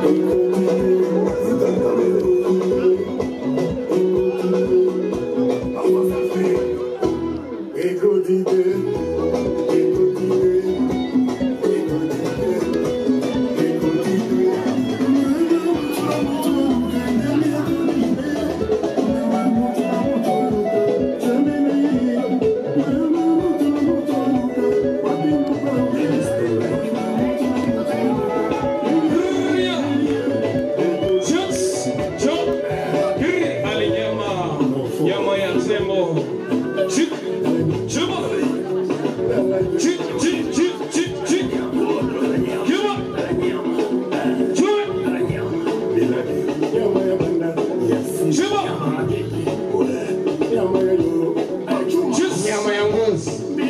Just jump. Hiri alinyama. Nyama ya tembo. Chik. Chuma. Chik, chik, chik, chik, chik. Kiwa. Chui. Chuma. Just. Nyama ya ngozi.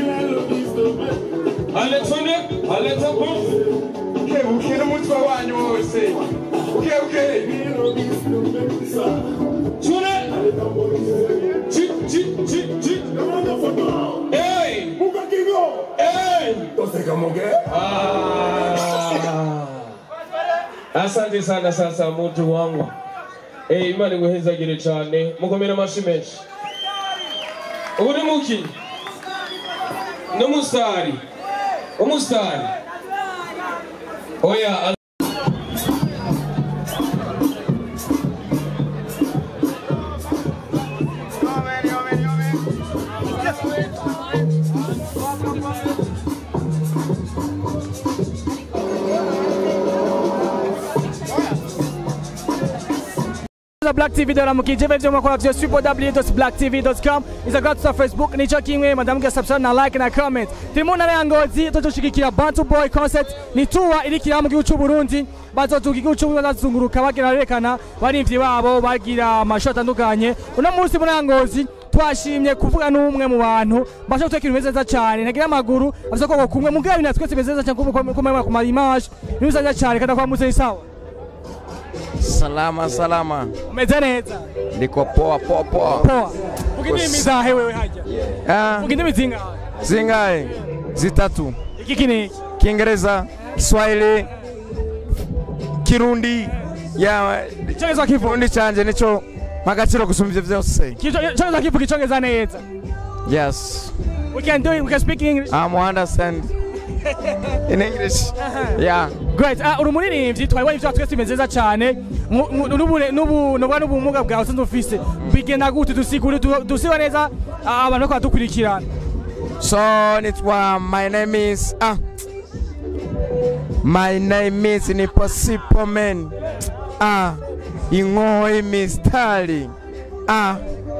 Alexander, Alexander. ukebukire umutwe wanyu wose ukebukire Tune. Chik, chik, chik, chik. Hey. Hey. Ah. Asante sana sasa muntu wangu. Eh, Imana iguhezagire cyane. Mukomere amashi menshi. Ubu ni muki? N'umusitari. Umusitari. Oya. Black TV de la mukije vyo mwakora vyo www.blacktv.com izagra tuta Facebook nico kimwe madamu ga subscribe na like na comment timu na yangozi tutoshigikira Bantu Boy concert ni tour irikira mu gihugu cy'u Burundi bazotuka igihugu cy'u Burundi bazunguruka bagira berekana barimvye babo bagira amasho atandukanye uno munsi muri yangozi twashimye kuvuga n'umwe mu bantu basha guteka ibintu bimeze neza cyane ntagira amaguru afite koko kumwe mugabo ibintu twese bimeze neza cyane kuko kumwe ku ma image bimeze neza cyane kada kwa muze sawa salama salama umeze neza ndiko poa poa poa poa vuga indimi zahe wewe hajya Ah, vuga indimi zingahe zingahe zitatu iki kiniki kiingereza kiswahili kirundi ya icyongereza kivuga kirundi canje nico magaciro gusumba ivyo vyose icyongereza kivuga icyongereza neza yes we can do it we can speak english i'm understand in english yeah great ah uri umuririmbyi twari ibyo twese bimeze neza cyane Mu- mu- n'ubure- n'ubu n'ubwa n'ubumuga bwawe usanzwe ufise bigenda gute dusigure du- dusiba neza ah, abantu ko badukurikirana So it's uh, my name is ah. My name is Impossible Man. Ah. Ingoi mistari. Ah.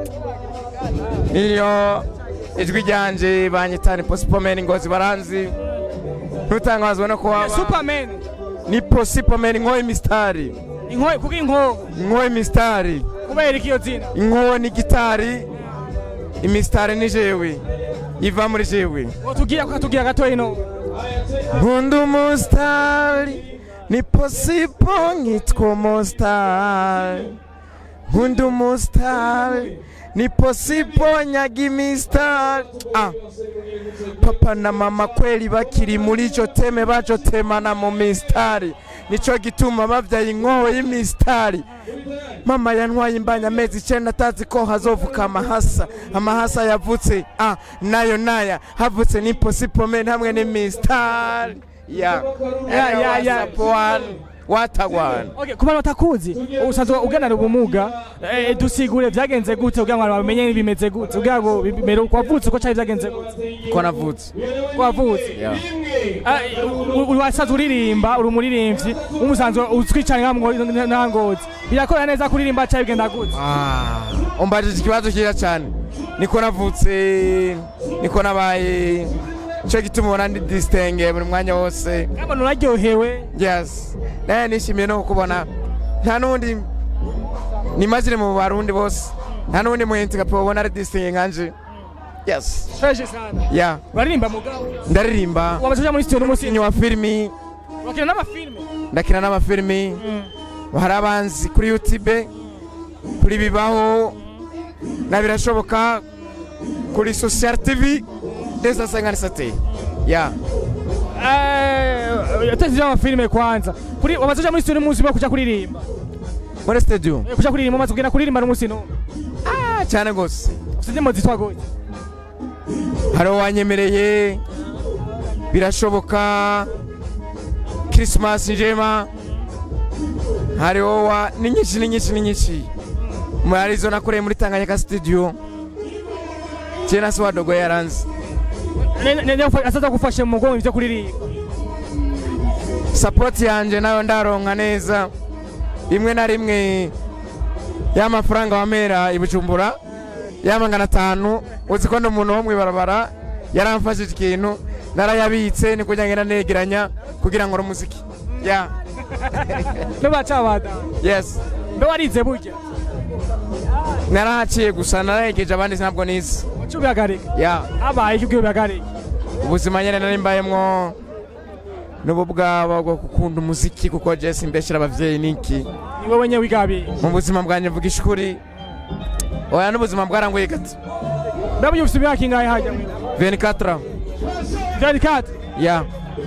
Iyo ijwi ryanje banyita Impossible Man ngozi baranzi. Ntutangazwa no kuba superman ni Impossible Man ingoi mistari. inkoyi kuko inkoho Ingoi mistari. kubera iki iyo zina Inkoho ni gitari. Imistari ni jewe. Iva muri jewe. tugira tukatugira gato ino nkunda umusitari ni posipo nkitwa umusitari nkunda umusitari ni posipo nyaga imisitari ah. papa na mama kweli bakiri muri ico teme bacotemana mu misitari nico gituma bavyaye inkoho y'imisitari mama yantwaye imbanya amezi icenda atazi ko hazovuka amahasa amahasa yavutse ah, nayo naya havutse n'imposipomeni hamwe n'imisitari ya Ya, ya, ya. one watagwana Okay, ku bantu batakuzi usanzwe uganana ubumuga eh, dusigure vyagenze gute kugira ngo abantu bamenye bimeze gute kugira ngo bimere uko wavutse uko cari vyagenze gute ko navutse uko wavutse Ah, u- uri wasanzwe uririmba uri umuririmbyi umusanzwe uzwi cyane nka Mwo- nka ngozi birakora neza kuririmba cyari bigenda gute Ah, umbajije ikibazo cyiza cyane niko navutse niko nabaye cyo gituma ubona ndi disitenge buri mwanya wose abantu uraryohewe yes naye nishimiye no kukubona nta n'undi nimazire mu barundi bose nta n'undi muhinzi nka ubona ari disitenge nkanje yes fresh sana ya uraririmba mugabo ndaririmba wamaze kuja muri studio n'umusinyi umukinnyi wa filimi wakina n'amafilme ndakina n'amafilimi hari abanzi kuri youtube kuri bibaho na birashoboka kuri social tv ndetse asanganisate ya Eh, yateze amafilime kwanza kuri wamaze kuja muri studio n'umunsi umwe kuja kuririmba muri studio Eh, kuja kuririmba umaze kugenda kuririmba n'umunsi n'umwe Ah, cyane gose ufite indirimbo zitwa gute hari uwanyemereye birashoboka christmas njema hariho wa ni nyinshi ni nyinshi ni nyinshi muri arizo nakoreye muri tanganyika studio cyena se wadogo yaranze Ne- ne- ne- azaza gufashe mu mugongo ivyo kuririmba support yanje nayo ndaronka neza rimwe na rimwe y'amafaranga wamera i bujumbura y'amagana atanu uzi ko ndi umuntu wo mwibarabara yaramfashije ikintu narayabitse ni kujya ngenda negeranya kugira ngo umuziki ya mbe bacabada yes mbe warize burya narahaciye gusa narayegeje abandi ntabwo nize uca ubihagarika ya habaye iki ubwo ubihagarika ubuzima nyine nari mbayemwo n'ubu bwabo bwo gukunda umuziki kuko jesi mbeshyira abavyeyi niki ni wowe nye wigabiye mu buzima bwanjye mvuga ishuri oya n'ubuzima bwarangoye gato ndabuye ufite imyaka ingahe hajya 24 vyari kati ya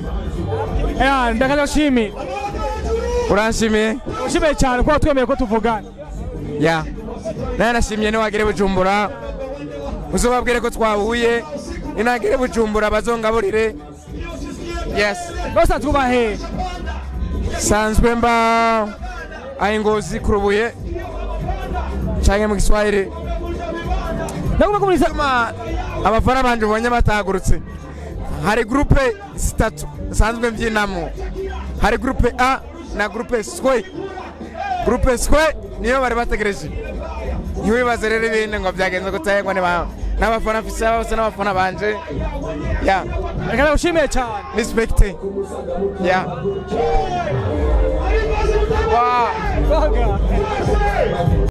ya ndakaza gushimira uranshimiye ushimiye cyane kuba twemeye ko tuvugana ya naye nashimye niwagere bujumbura uzobabwire ko twahuye ninagere bujumbura bazongaburire yes bose twubahe sanzwe mba ayingozi kurubuye canke mu giswahili ndagomba kumurisa ma abafana banje ubonye batahagurutse hari groupe zitatu nsanzwe mbyinamo hari groupe a na groupe swe groupe swe niyo bari bategereje ntiwibaze rero ibindi ngo byagenze gutayengwa n'abafana mfise bose n'abafana banje ya ndakaza gushimiye cyane respecte ya